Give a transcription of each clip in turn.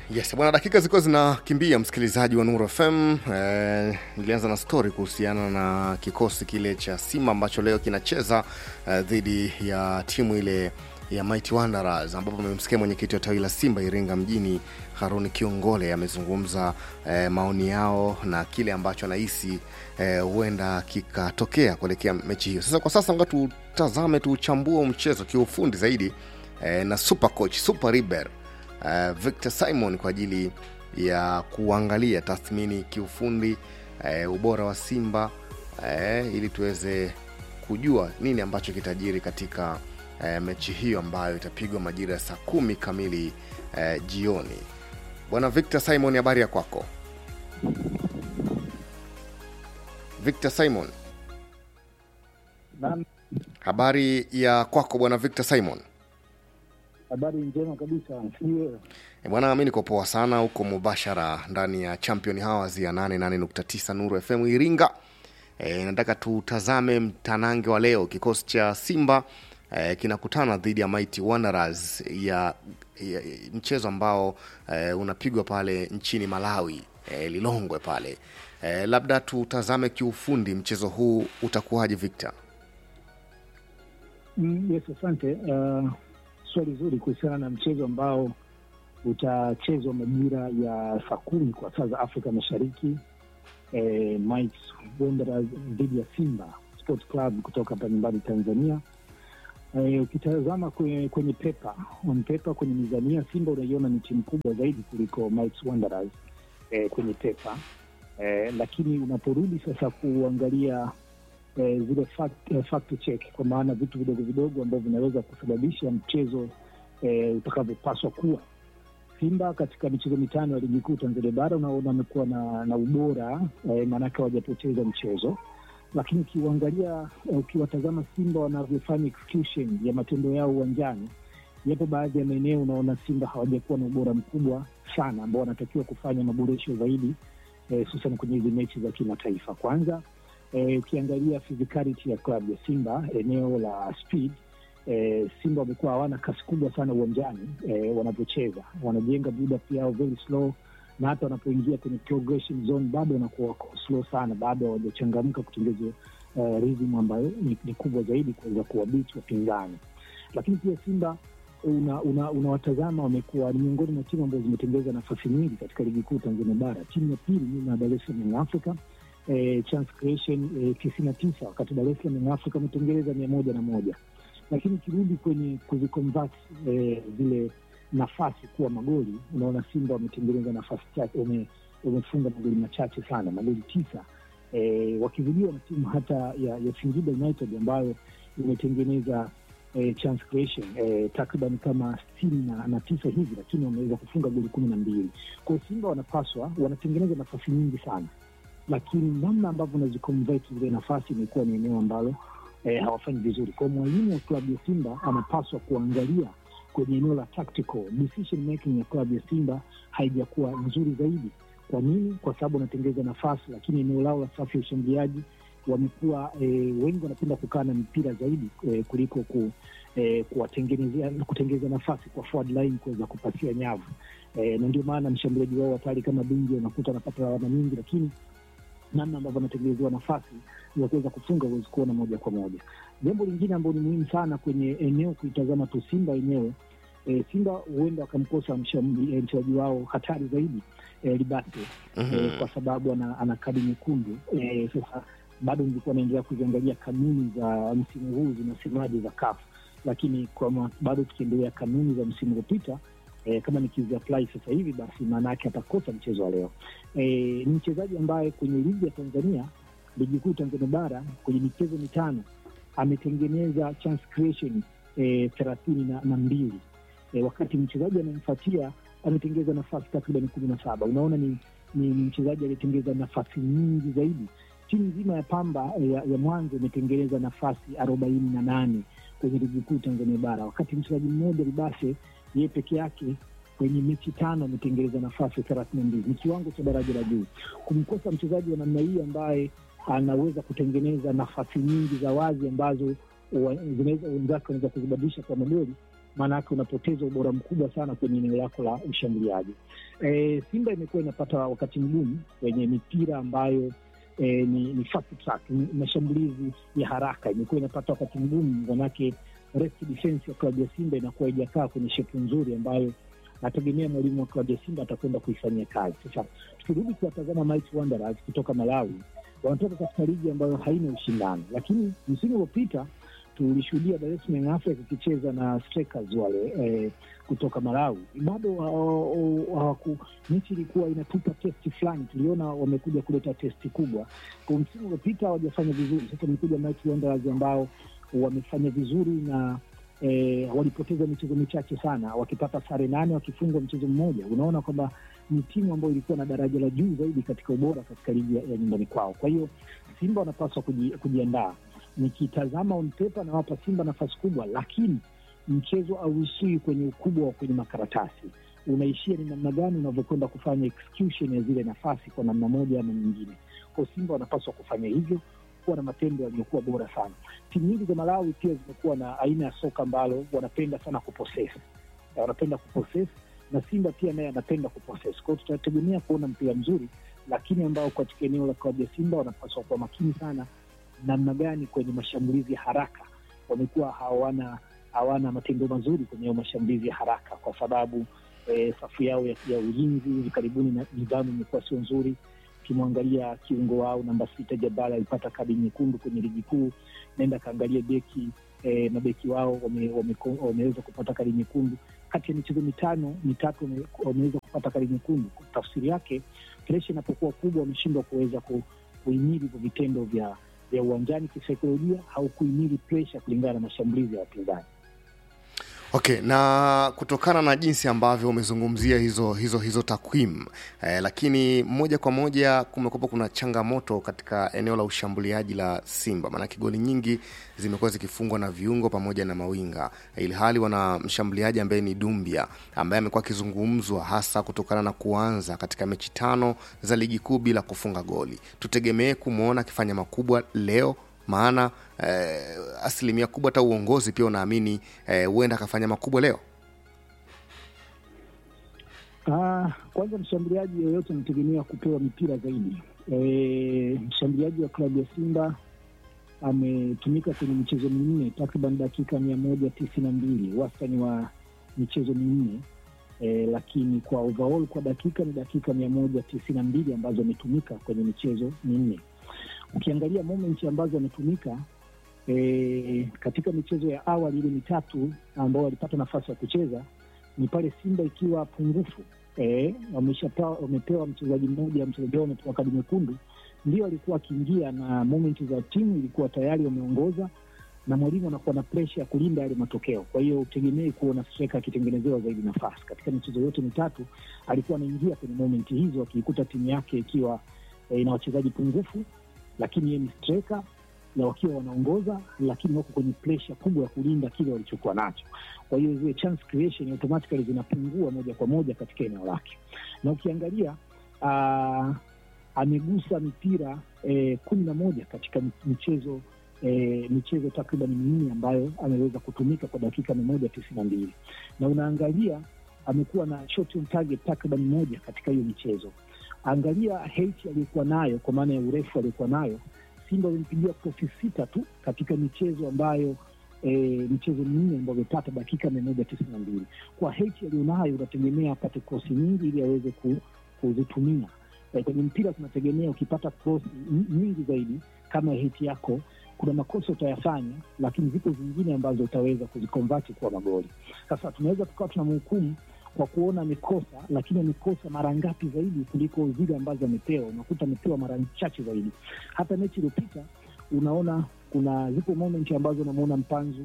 Yes, bwana, dakika zilikuwa zinakimbia, msikilizaji wa Nuru FM. Eh, nilianza na story kuhusiana na kikosi kile cha Simba ambacho leo kinacheza eh, dhidi ya timu ile ya Mighty Wanderers ambapo amemsikia mwenyekiti wa tawi la Simba Iringa mjini Haruni Kiongole amezungumza eh, maoni yao na kile ambacho anahisi huenda eh, kikatokea kuelekea mechi hiyo. Sasa kwa sasa nga tutazame tuuchambue mchezo kiufundi zaidi eh, na super coach super riber uh, Victor Simon kwa ajili ya kuangalia tathmini kiufundi uh, ubora wa Simba uh, ili tuweze kujua nini ambacho kitajiri katika uh, mechi hiyo ambayo itapigwa majira ya saa kumi kamili uh, jioni. Bwana Victor Simon, habari ya kwako? Victor Simon, Naam, habari ya kwako bwana Victor Simon? habari njema kabisa. Sijui E bwana, mi niko poa sana huko mubashara ndani ya Champion Hours ya 88.9 Nuru FM Iringa. E, nataka tutazame mtanange wa leo. Kikosi cha Simba e, kinakutana dhidi ya Mighty Wanderers ya, ya, ya mchezo ambao e, unapigwa pale nchini Malawi e, Lilongwe pale. E, labda tutazame kiufundi mchezo huu utakuwaje, Victor? Mm, yes, asante. Uh, swali zuri kuhusiana na mchezo ambao utachezwa majira ya saa kumi kwa saa za Afrika Mashariki. Eh, Mighty Wanderers dhidi ya Simba Sports Club kutoka hapa nyumbani Tanzania. Eh, ukitazama kwenye, kwenye pepa on paper, kwenye mizania Simba unaiona ni timu kubwa zaidi kuliko Mighty Wanderers eh, kwenye pepa eh, lakini unaporudi sasa kuangalia eh, zile fact, eh, fact check kwa maana vitu vidogo vidogo ambavyo vinaweza kusababisha mchezo eh, utakavyopaswa kuwa. Simba katika michezo mitano ya ligi kuu Tanzania bara unaona amekuwa na, na ubora eh, maanake hawajapoteza mchezo, lakini ukiuangalia eh, ukiwatazama Simba wanavyofanya execution ya matendo yao uwanjani, yapo baadhi ya maeneo unaona Simba hawajakuwa na ubora mkubwa sana ambao wanatakiwa kufanya maboresho zaidi hususan eh, kwenye hizi mechi za kimataifa. Kwanza eh, ukiangalia physicality ya klabu ya Simba eneo la speed eh, Simba wamekuwa hawana kasi kubwa sana uwanjani eh, wanavyocheza, wanajenga build up yao very slow, na hata wanapoingia kwenye progression zone bado wanakuwa wako slow sana, bado hawajachangamka kutengeza uh, rhythm ambayo ni, ni kubwa zaidi kuweza kuwabiti wapinzani. Lakini pia Simba unawatazama una, una wamekuwa ni miongoni mwa timu ambazo zimetengeza nafasi nyingi katika ligi kuu Tanzania bara. Timu ya pili nyuma ya Dar es Salaam Young Africa eh, chance creation eh, tisini na tisa wakati Dar es Salaam Young Africa ametengeneza mia moja na moja lakini ukirudi kwenye kuziconvert eh, zile nafasi kuwa magoli, unaona Simba wametengeneza nafasi chache, wamefunga magoli machache sana, magoli tisa eh, wakizidiwa na timu hata ya, ya Singida United ambayo imetengeneza eh, chance creation eh, takriban kama sitini na, na tisa hivi, lakini wameweza kufunga goli kumi na mbili. Kwa hiyo Simba wanapaswa wanatengeneza nafasi nyingi sana, lakini namna ambavyo unaziconvert zile nafasi imekuwa ni eneo ambalo eh, hawafanyi vizuri. Kwa mwalimu wa klabu ya Simba anapaswa kuangalia kwenye eneo la tactical decision making ya klabu ya Simba haijakuwa nzuri zaidi. Kwa nini? Kwa sababu wanatengeza nafasi, lakini eneo lao la safu ya ushambuliaji wamekuwa eh, wengi wanapenda kukaa na mpira zaidi eh, kuliko ku, eh, kuwatengenezea kutengeneza nafasi kwa forward line kuweza kupasia nyavu eh, na ndio maana mshambuliaji wao hatari kama Bingi unakuta anapata lawama nyingi, lakini namna ambavyo anatengenezewa nafasi za kuweza kufunga huwezi kuona moja kwa moja. Jambo lingine ambalo ni muhimu sana kwenye eneo kuitazama tu Simba yenyewe e, Simba huenda wakamkosa mchezaji wao hatari zaidi e, Libate mm -hmm. e, kwa sababu ana, ana kadi nyekundu e, sasa bado nilikuwa naendelea kuziangalia kanuni za msimu huu zinasemaje za CAF, lakini kwa bado tukiendelea kanuni za msimu uliopita E, kama nikiziapply sasa hivi basi maana yake atakosa mchezo wa leo. E, ni mchezaji ambaye kwenye ligi ya Tanzania, ligi kuu Tanzania bara, kwenye michezo mitano ametengeneza chance creation thelathini e, na, na mbili e, wakati mchezaji anayemfuatia ametengeneza nafasi takriban kumi na saba. Unaona ni, ni mchezaji aliyetengeza nafasi nyingi zaidi. Timu nzima ya Pamba ya, ya Mwanza imetengeneza nafasi arobaini na nane kwenye ligi kuu Tanzania bara, wakati mchezaji mmoja Libase yeye peke yake kwenye mechi tano ametengeneza nafasi thelathini na mbili. Ni kiwango cha daraja la juu. Kumkosa mchezaji wa namna hii ambaye anaweza kutengeneza nafasi nyingi za wazi ambazo wenzake wanaweza kuzibadilisha kwa magoli, maanake unapoteza ubora mkubwa sana kwenye eneo lako la ushambuliaji. E, Simba imekuwa inapata wakati mgumu kwenye mipira ambayo e, ni, ni fast track, ni mashambulizi ya haraka. Imekuwa inapata wakati mgumu, manake rest defense ya klabu ya Simba inakuwa haijakaa kwenye shepu nzuri ambayo nategemea mwalimu wa klabu ya Simba atakwenda kuifanyia kazi. Sasa tukirudi kuwatazama Mighty Wanderers kutoka Malawi, wanatoka katika ligi ambayo haina ushindani, lakini msimu uliopita tulishuhudia Dar es Salaam Young Africans ikicheza na Strikers wale eh, kutoka Malawi. Bado hawaku mechi ilikuwa inatupa testi fulani, tuliona wamekuja kuleta testi kubwa. Kwa msimu uliopita hawajafanya vizuri, sasa wamekuja Mighty Wanderers ambao wamefanya vizuri na eh, walipoteza michezo michache sana, wakipata sare nane, wakifungwa mchezo mmoja. Unaona kwamba ni timu ambayo ilikuwa na daraja la juu zaidi katika ubora katika ligi ya nyumbani kwao. Kwa hiyo Simba wanapaswa kuji, kujiandaa nikitazama on paper nawapa Simba nafasi kubwa, lakini mchezo auishii kwenye ukubwa wa kwenye makaratasi, unaishia ni namna gani unavyokwenda kufanya execution ya zile nafasi kwa namna moja ama nyingine. Kwa Simba wanapaswa kufanya hivyo, kuwa na matendo yaliyokuwa bora sana. Timu nyingi za Malawi pia zimekuwa na aina ya soka ambalo wanapenda sana kuposes, wanapenda kuposes na Simba pia naye anapenda kuposes. Kwa hiyo tutategemea kuona mpira mzuri, lakini ambao katika eneo la klabu ya Simba wanapaswa kuwa makini sana namna gani kwenye mashambulizi ya haraka wamekuwa hawana hawana matendo mazuri kwenye mashambulizi ya haraka, kwa sababu eh, safu yao ya, ya ulinzi hivi karibuni na nidhamu imekuwa sio nzuri. Ukimwangalia kiungo wao namba sita Jabala alipata kadi nyekundu kwenye ligi kuu, naenda kaangalia beki eh, mabeki wao wameweza wame, wame kupata kadi nyekundu kati ya michezo mitano mitatu wameweza kupata kadi nyekundu. Tafsiri yake presha inapokuwa kubwa, wameshindwa kuweza kuhimili hivyo vitendo vya vya uwanjani kisaikolojia, haukuhimili presha kulingana na mashambulizi ya wapinzani. Okay, na kutokana na jinsi ambavyo umezungumzia hizo hizo hizo takwimu eh, lakini moja kwa moja kumekuwa kuna changamoto katika eneo la ushambuliaji la Simba, maanake goli nyingi zimekuwa zikifungwa na viungo pamoja na mawinga, ili hali wana mshambuliaji ambaye ni Dumbia ambaye amekuwa akizungumzwa hasa kutokana na kuanza katika mechi tano za ligi kuu bila kufunga goli. Tutegemee kumwona akifanya makubwa leo maana eh, asilimia kubwa hata uongozi pia unaamini huenda eh, akafanya makubwa leo. Ah, kwanza mshambuliaji yoyote anategemea kupewa mipira zaidi. E, mshambuliaji wa klabu ya Simba ametumika kwenye michezo minne takriban dakika mia moja tisini na mbili wastani wa michezo minne e, lakini kwa overall kwa dakika ni dakika mia moja tisini na mbili ambazo ametumika kwenye michezo minne ukiangalia moment ambazo ametumika e, katika michezo ya awali ile mitatu ambao walipata nafasi ya kucheza ni pale Simba ikiwa pungufu e, wamepewa mchezaji mmoja, mchezaji wao amepewa kadi nyekundu, ndio alikuwa akiingia na moment za timu ilikuwa tayari wameongoza, na mwalimu anakuwa na presha ya kulinda yale matokeo. Kwa hiyo utegemei kuona striker akitengenezewa zaidi nafasi. Katika michezo yote mitatu alikuwa anaingia kwenye moment hizo, akiikuta timu yake ikiwa e, ina wachezaji pungufu lakini yeye ni striker na wakiwa wanaongoza, lakini wako kwenye presha kubwa ya kulinda kile walichokuwa nacho. Kwa hiyo zile chance creation automatically zinapungua moja kwa moja katika eneo lake, na ukiangalia uh, amegusa mipira eh, kumi na moja katika michezo eh, michezo takriban minne ambayo ameweza kutumika kwa dakika mia moja tisini na mbili na unaangalia amekuwa na shot on target takriban moja katika hiyo michezo angalia height aliyokuwa nayo kwa maana ya urefu aliyokuwa nayo. Simba wamempigia kofi sita tu katika michezo ambayo e, michezo minne ambayo amepata dakika mia moja tisini na mbili. Kwa height aliyonayo unategemea apate krosi nyingi ili aweze ku, kuzitumia e, kwenye mpira tunategemea ukipata krosi nyingi zaidi kama height yako, kuna makosa utayafanya, lakini ziko zingine ambazo utaweza kuzikonvati kuwa magoli. Sasa tunaweza tukawa tunamhukumu kwa kuona amekosa, lakini amekosa mara ngapi zaidi kuliko zile ambazo amepewa. Unakuta amepewa mara chache zaidi. Hata mechi iliyopita unaona kuna zipo moment ambazo unamwona Mpanzu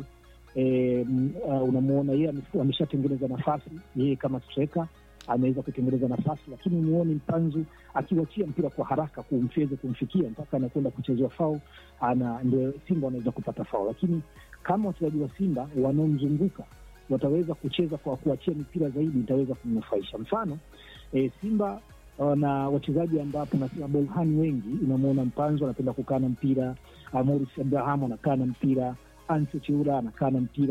e, uh, unamwona yeye ameshatengeneza nafasi yeye kama striker ameweza kutengeneza nafasi, lakini muoni Mpanzu akiwachia mpira kwa haraka kumfeze kumfikia mpaka anakwenda kuchezewa fau, ana ndio Simba wanaweza kupata fau. Lakini kama wachezaji wa Simba wanaomzunguka wataweza kucheza kwa kuachia mipira zaidi, itaweza kumnufaisha. Mfano e, Simba na wachezaji ambapo nasema bolhani wengi, unamwona Mpanzo anapenda kukaa na mpira, Morris Abraham anakaa na mpira, Anse Cheura anakaa na mpira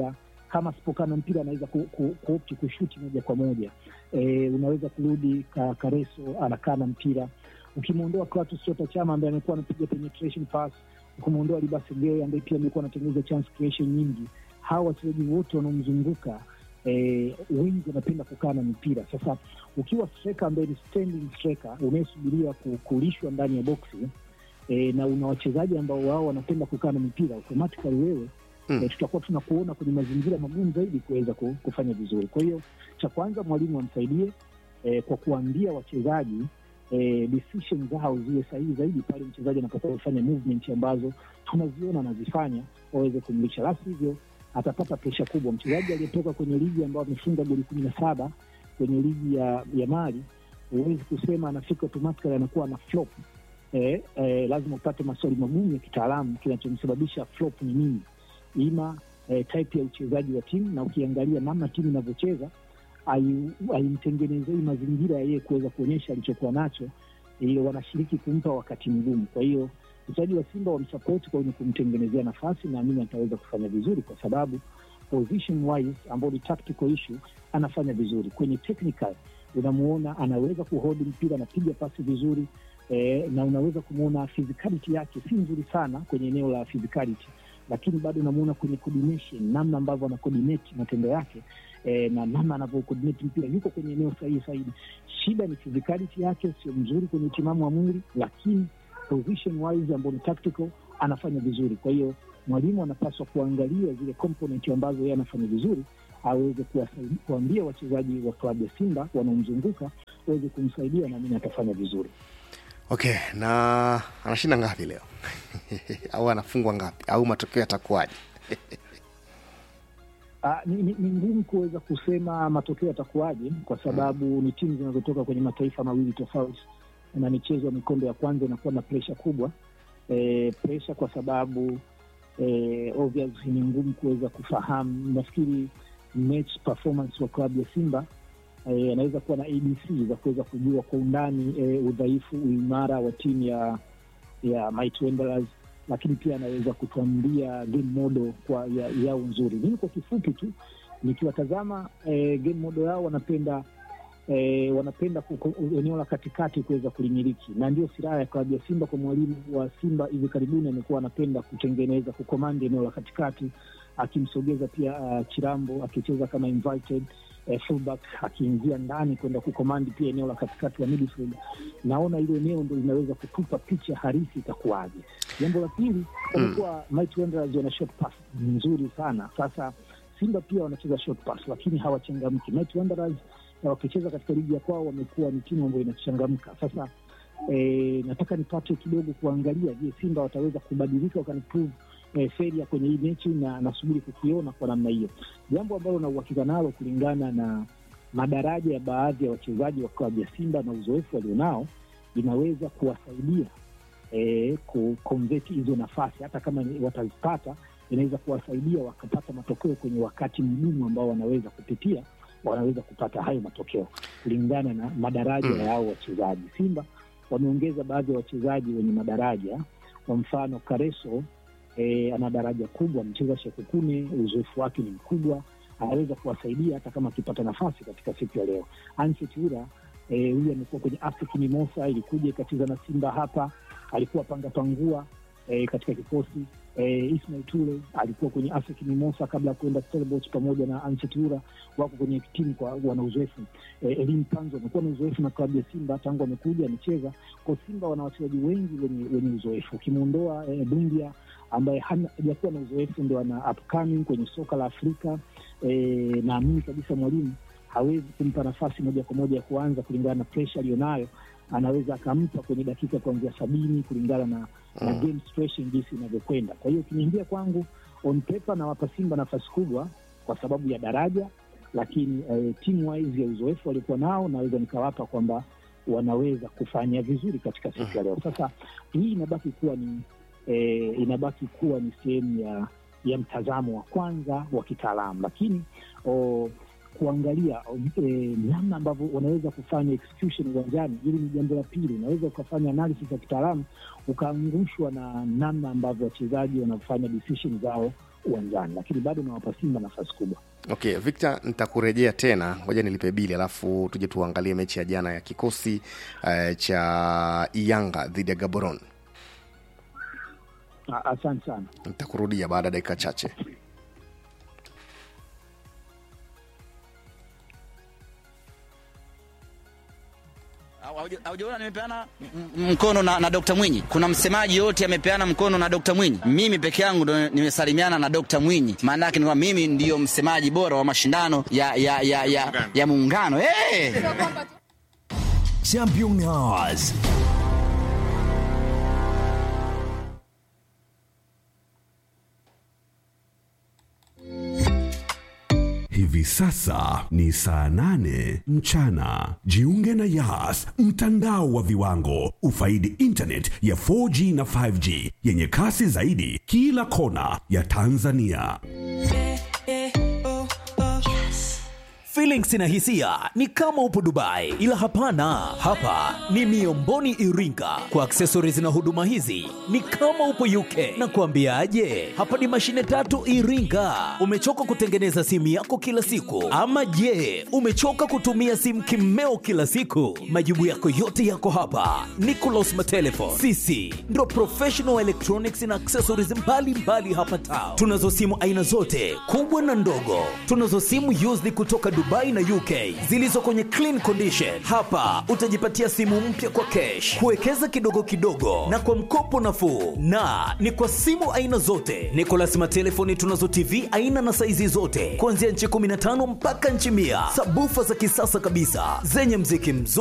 kama asipokaa na mpira anaweza ku, ku, kuopti kushuti moja kwa moja. E, unaweza kurudi ka, Kareso anakaa na mpira. Ukimwondoa Clatous Chota Chama ambaye amekuwa anapiga penetration pass, ukimwondoa Libase Gay ambaye pia amekuwa anatengeneza chance creation nyingi, hawa wachezaji wote wanaomzunguka eh, wengi wanapenda kukaa na mpira. Sasa ukiwa striker ambaye ni standing striker unayesubiria ku- kulishwa ndani ya boksi eh, na una wachezaji ambao wao wanapenda kukaa na mipira automatically wewe Mm. eh, tutakuwa tunakuona kwenye mazingira magumu zaidi kuweza ku- kufanya vizuri. Kwa hiyo cha kwanza mwalimu amsaidie eh, kwa kuambia wachezaji eh, decision zao ziwe sahihi zaidi pale mchezaji anapokuwa kufanya movement ambazo tunaziona anazifanya waweze kumlisha, la sivyo atapata presha kubwa. Mchezaji aliyetoka kwenye ligi ambayo amefunga goli kumi na saba kwenye ligi ya, ya Mali, huwezi kusema anafika automatically anakuwa ana flop. Eh, eh, lazima upate maswali magumu ya kitaalamu, kinachomsababisha flop ni nini, ima eh, type ya uchezaji wa timu, na ukiangalia namna timu inavyocheza hai- haimtengenezei mazingira ya yeye kuweza kuonyesha alichokuwa nacho, ile wanashiriki kumpa wakati mgumu. Kwa hiyo mchezaji wa Simba wamsapoti kwenye kumtengenezea nafasi, naamini ataweza kufanya vizuri kwa sababu position wise ambao ni tactical issue anafanya vizuri. Kwenye technical unamuona anaweza kuhold mpira, anapiga pasi vizuri eh, na unaweza kumwona physicality yake si nzuri sana kwenye eneo la physicality, lakini bado unamuona kwenye coordination, namna ambavyo ana coordinate matendo yake eh, na namna anavyo coordinate mpira, yuko kwenye eneo sahihi zaidi. Shida ni physicality yake, sio mzuri kwenye utimamu wa mwili, lakini position wise ambao ni tactical anafanya vizuri. Kwa hiyo mwalimu anapaswa kuangalia zile component ambazo yeye anafanya vizuri, aweze kuwasaidia- kuambia wachezaji wa klabu ya Simba wanaomzunguka waweze kumsaidia, na mimi atafanya vizuri. Okay, na anashinda ngapi leo au anafungwa ngapi au matokeo yatakuwaje? Ah, ni, ni, ni ngumu kuweza kusema matokeo yatakuwaje kwa sababu ni timu zinazotoka kwenye mataifa mawili tofauti, na michezo ya mikondo ya kwanza inakuwa na presha kubwa e, presha kwa sababu e, obviously ni ngumu kuweza kufahamu. Nafikiri match performance wa klabu ya Simba eh, anaweza kuwa na ABC za kuweza kujua kwa undani eh, udhaifu, uimara wa timu ya ya Mighty Wanderers lakini pia anaweza kutuambia game model kwa ya, yao nzuri. Mimi kwa kifupi tu nikiwatazama eh, game model yao wanapenda eh, wanapenda kuko- eneo la katikati kuweza kulimiliki, na ndio silaha ya klabu ya Simba. Kwa mwalimu wa Simba hivi karibuni amekuwa anapenda kutengeneza kukomandi eneo la katikati, akimsogeza pia uh, Chirambo akicheza kama invited eh, fullback akiingia ndani kwenda kukomandi pia eneo la katikati la midfield. Naona hilo eneo ndo linaweza kutupa picha halisi itakuwaje. Jambo la pili, wamekuwa Mighty Wanderers wana short pass nzuri sana. Sasa Simba pia wanacheza short pass, lakini hawachangamki. Mighty Wanderers na wakicheza katika ligi ya kwao wamekuwa ni timu ambayo inachangamka. Sasa eh, nataka nipate kidogo kuangalia, je, Simba wataweza kubadilika wakaniprove eh, feria kwenye hii mechi, na nasubiri kukiona kwa namna hiyo, jambo ambalo na uhakika nalo kulingana na madaraja ya baadhi ya wachezaji wa klabu ya Simba na uzoefu walionao, inaweza kuwasaidia eh, kukonveti hizo nafasi, hata kama ni- watazipata, inaweza kuwasaidia wakapata matokeo kwenye wakati mgumu ambao wanaweza kupitia, wanaweza kupata hayo matokeo kulingana na madaraja ya hao wachezaji. Simba wameongeza baadhi ya wachezaji wenye madaraja, kwa mfano Kareso eh, ana daraja kubwa, amecheza Shekukune, uzoefu wake ni mkubwa, anaweza kuwasaidia hata kama akipata nafasi katika siku ya leo. Anset Ura eh, huyu amekuwa kwenye AFC Mimosa, ilikuja ikacheza na Simba hapa, alikuwa panga pangua eh, katika kikosi eh, Ismail Tule alikuwa kwenye AFC Mimosa kabla ya kuenda Stellenbosch pamoja na Anset Ura wako kwenye timu kwa wana uzoefu. Eh, Elim Panzo amekuwa na uzoefu na klabu ya Simba tangu amekuja amecheza kwa Simba. Wana wachezaji wengi wenye, wenye uzoefu ukimwondoa eh, Dungia ambaye hana- hajakuwa na uzoefu, ndo ana upcoming kwenye soka la Afrika. Eh, naamini kabisa mwalimu hawezi kumpa nafasi moja kwa moja ya kuanza kulingana na presha aliyonayo. Anaweza akampa kwenye dakika kuanzia sabini kulingana na, na Mm. game situation jinsi inavyokwenda. Kwa hiyo ukiniambia kwangu, on paper nawapa Simba nafasi kubwa kwa sababu ya daraja, lakini eh, team wise ya uzoefu waliokuwa nao naweza nikawapa kwamba wanaweza kufanya vizuri katika siku ya leo. Sasa hii inabaki kuwa ni eh, inabaki kuwa ni sehemu ya ya mtazamo wa kwanza wa kitaalamu, lakini o, kuangalia o, eh, namna ambavyo wanaweza kufanya execution uwanjani, hili ni jambo la pili. Unaweza ukafanya analysis ya kitaalamu ukaangushwa na namna ambavyo wachezaji wanafanya decision zao uwanjani, lakini bado nawapa Simba nafasi kubwa. Okay, Victor, nitakurejea tena, ngoja nilipe bili, alafu tuje tuangalie mechi ya jana ya kikosi uh, cha Yanga dhidi ya Gaborone. A- Asante sana. Nitakurudia baada ya dakika chache. Hauja- Haujaona nimepeana m- m- mkono na, na Dr. Mwinyi. Kuna msemaji yote amepeana mkono na Dr. Mwinyi. Mimi peke yangu ndo nimesalimiana na Dr. Mwinyi. Maana yake ni kwamba mimi ndiyo msemaji bora wa mashindano ya ya ya ya, ya muungano. Hey! Championnats. Hivi sasa ni saa nane mchana. Jiunge na Yas, mtandao wa viwango. Ufaidi internet ya 4G na 5G yenye kasi zaidi kila kona ya Tanzania. Feelings na hisia ni kama upo Dubai, ila hapana, hapa ni Miomboni Iringa. Kwa accessories na huduma hizi ni kama upo UK. Na kuambiaje, hapa ni mashine tatu Iringa. Umechoka kutengeneza simu yako kila siku, ama je, umechoka kutumia simu kimeo kila siku? Majibu yako yote yako hapa. Nicolas Matelefon, sisi ndo professional electronics na accessories mbalimbali mbali hapa town. Tunazo simu aina zote kubwa na ndogo. Tunazo simu used kutoka Dubai na UK zilizo kwenye clean condition. Hapa utajipatia simu mpya kwa cash, kuwekeza kidogo kidogo na kwa mkopo nafuu, na ni kwa simu aina zote. Nicolas Matelefoni tunazo TV aina na saizi zote kuanzia nchi 15 mpaka nchi mia, sabufa za kisasa kabisa zenye mziki mzuri